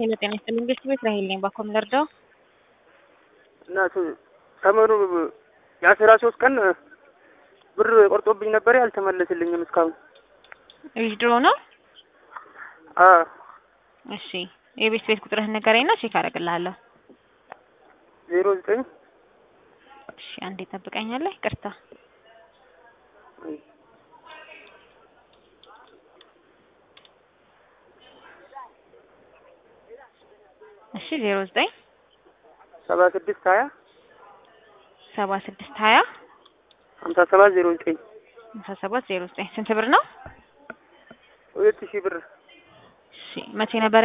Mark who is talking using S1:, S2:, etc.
S1: ሄሎ ጤና ይስጥልኝ ቤት ቤት ራሄል ነኝ። ባኮ ምለርዳው
S2: እና ሰመኑ የአስራ ሶስት ቀን ብር ቆርጦብኝ ነበር አልተመለስልኝም እስካሁን።
S1: ዊዝድሮ ነው።
S2: አ
S1: እሺ የቤት ቤት ቁጥርህን ንገረኝ እና ቼክ አደርግልሃለሁ።
S2: ዜሮ ዘጠኝ
S1: እሺ አንዴ ጠብቀኛለህ። ይቅርታ እሺ ዜሮ ዘጠኝ
S2: ሰባ ስድስት ሀያ
S1: ሰባ ስድስት ሀያ
S2: ሀምሳ ሰባት ዜሮ ዘጠኝ
S1: ሃምሳ ሰባት ዜሮ ዘጠኝ ስንት ብር ነው?
S2: ሁለት ሺህ ብር
S1: እሺ መቼ ነበር